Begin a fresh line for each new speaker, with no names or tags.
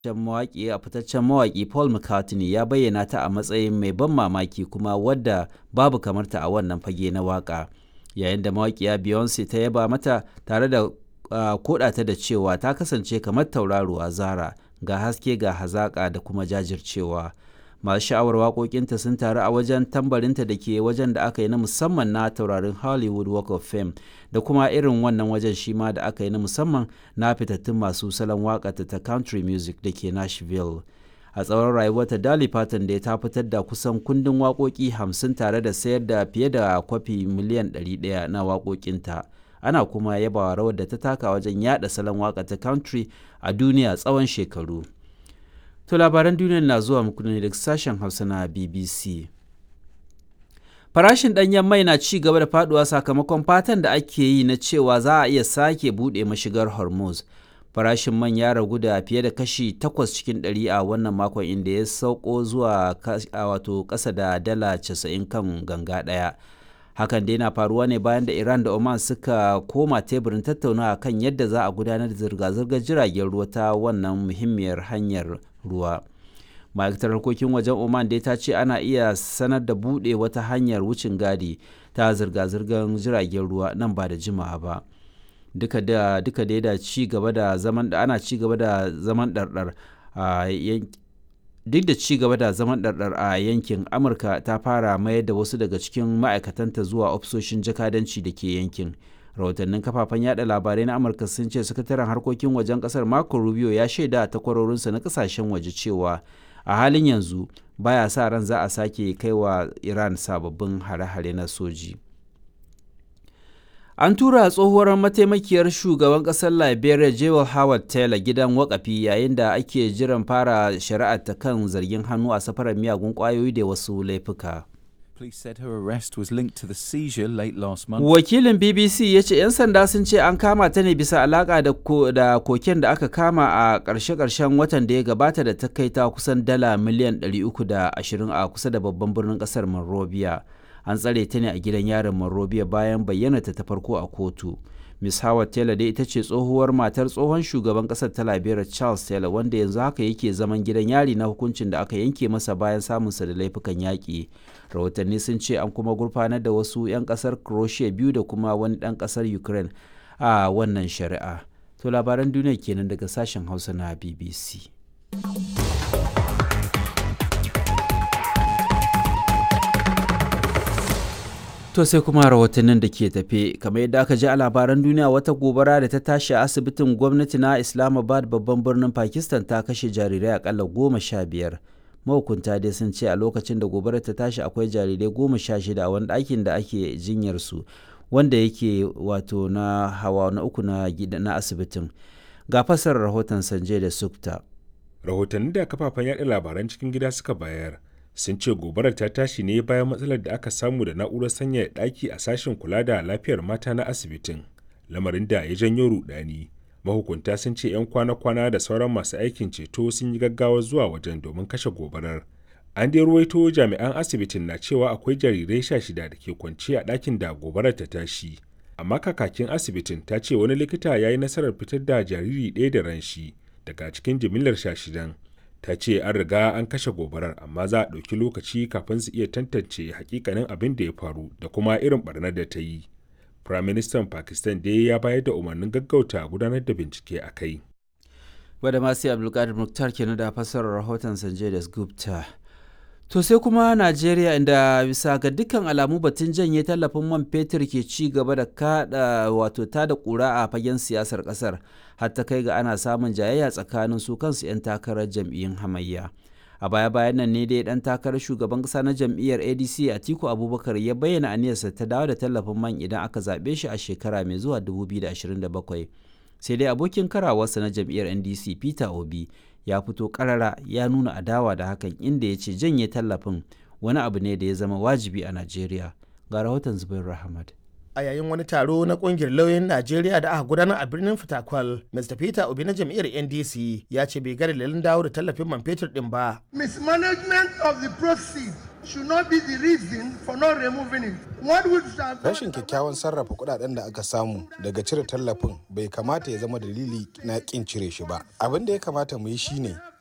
mawaƙi a fitaccen mawaƙi Paul McCartney ya bayyana ta a matsayin mai ban mamaki kuma wadda babu kamarta a wannan fage na waƙa yayin da mawaƙiya Beyonce ta yaba mata tare da koɗa ta da cewa ta kasance kamar tauraruwa Zara ga haske ga hazaƙa da kuma jajircewa masu sha'awar waƙoƙinta sun taru a wajen tambarinta da ke wajen da aka yi na musamman na taurarin Hollywood Walk of Fame da kuma irin wannan wajen shi ma da aka yi na musamman na fitattun masu salon waƙata ta country music da ke Nashville. A tsawon rayuwarta Dolly Parton da ta fitar da kusan kundin waƙoƙi hamsin tare da sayar da fiye da kwafi miliyan 100 na waƙoƙinta. Ana kuma yabawa rawar da ta taka wajen yada salon waƙa ta country a duniya tsawon shekaru. To labaran duniyar na zuwa muku ne daga sashen Hausa na BBC. Farashin ɗanyen mai na ci gaba da faduwa sakamakon fatan da ake yi na cewa za a iya sake buɗe mashigar Hormuz. Farashin man ya ragu da fiye da kashi 8 cikin 100 a wannan makon inda ya sauko zuwa wato ƙasa da dala 90 kan ganga ɗaya. Hakan dai na faruwa ne bayan da Iran da Oman suka koma teburin tattaunawa kan yadda za a gudanar da zirga-zirgar jiragen ruwa ta wannan muhimmiyar hanyar ruwa. ma'aikatar harkokin wajen oman dai ta ce ana iya sanar da buɗe wata hanyar wucin gadi ta zirga-zirgar jiragen ruwa nan ba da jimawa ba duka da duka dai da ci gaba da zaman da ana ci gaba da zaman ɗarɗar a duk da ci gaba da zaman ɗarɗar a yankin amurka ta fara mayar da wasu daga cikin ma'aikatanta zuwa ofisoshin jakadanci da ke yankin rahotannin kafafen yada labarai na amurka sun ce sakataren harkokin wajen kasar marco rubio ya shaida a takwarorinsa na kasashen waje cewa a halin yanzu baya sa ran za a sake kai wa iran sababbin hare-hare na soji an tura tsohuwar mataimakiyar shugaban kasar liberia jewel howard taylor gidan wakafi yayin da ake jiran fara shari'ar ta kan zargin hannu a safarar miyagun kwayoyi da wasu laifuka
Police said her arrest was linked to the seizure late last month.
Wakilin BBC ya ce 'yan sanda sun ce an kama ta ne bisa alaka da, ko, da koken da aka kama a ƙarshe-ƙarshen watan da ya gabata da ta kai ta kusan dala miliyan 320 a kusa da babban birnin ƙasar Monrovia. An tsare ta ne a gidan yarin Monrovia bayan bayyana ta ta farko a kotu. Miss Howard Taylor dai ita ce tsohuwar matar tsohon shugaban ƙasar ta Liberia Charles Taylor wanda yanzu haka yake zaman gidan yari na hukuncin da aka yanke masa bayan samunsa da laifukan yaƙi. rahotanni sun ce an kuma gurfanar da wasu 'yan kasar croatia biyu da kuma wani ɗan kasar ukraine a wannan shari'a to labaran duniya kenan daga sashen hausa na bbc To sai kuma rahotannin da ke tafe kamar yadda aka ji a labaran duniya wata gobara da ta tashi a asibitin gwamnati na Islamabad babban birnin Pakistan ta kashe jarirai akalla goma sha biyar. mahukunta dai sun ce a lokacin da gobarar ta tashi akwai jarirai goma sha shida a wani ɗakin da ake jinyar su wanda yake wato na hawa na uku na na asibitin ga fasar rahoton sanje da sukta
rahotanni da kafafen yaɗa labaran cikin gida suka bayar sun ce gobarar ta tashi ne bayan matsalar da aka samu da na'urar sanyaya ɗaki a sashen kula da lafiyar mata na asibitin lamarin da ya janyo rudani mahukunta sun ce 'yan kwana-kwana da sauran masu aikin ceto sun yi gaggawa zuwa wajen domin kashe gobarar an dai ruwaito jami'an asibitin na cewa akwai jarirai sha shida da ke kwance a ɗakin da gobarar ta tashi amma kakakin asibitin ta ce wani likita ya yi nasarar fitar da jariri ɗaya da ran shi daga cikin jimillar sha shidan ta ce an riga an kashe gobarar amma za a ɗauki lokaci kafin su iya tantance hakikanin abin da ya faru da kuma irin barnar da ta yi Firaministan Pakistan dai ya bayar da umarnin gaggauta gudanar da bincike a kai.
Wadda masu Abdulkadir Muktar kenan da fassarar rahoton Sanjay das Gupta. To sai kuma Najeriya inda bisa ga dukkan alamu batun janye tallafin man fetur ke ci gaba da kada wato ta da kura a fagen siyasar kasar har ta kai ga ana samun jayayya tsakanin su kansu 'yan takarar jam'iyyun hamayya. a baya-bayan nan ne dai dan takarar shugaban kasa na jam'iyyar adc atiku abubakar ya bayyana aniyarsa ta dawo da tallafin man idan aka zaɓe shi a shekara mai zuwa 2027 sai dai abokin karawarsa na jam'iyyar ndc peter obi ya fito karara ya nuna adawa da hakan inda ya ce janye tallafin wani abu ne da ya zama wajibi a najeriya ga rahoton zubair rahmat
a yayin wani taro na kungiyar lauyoyin najeriya da aka gudanar a birnin fitakwal mr peter obi na jam'iyyar ndc ya ce bai ga dalilin dawo da tallafin man fetur din ba
mismanagement of the proceeds should not be the reason for not removing it. What would have
Rashin kyakkyawan sarrafa kudaden da aka samu daga cire tallafin bai kamata ya zama dalili na kin cire shi ba. Abin da ya kamata mu yi shine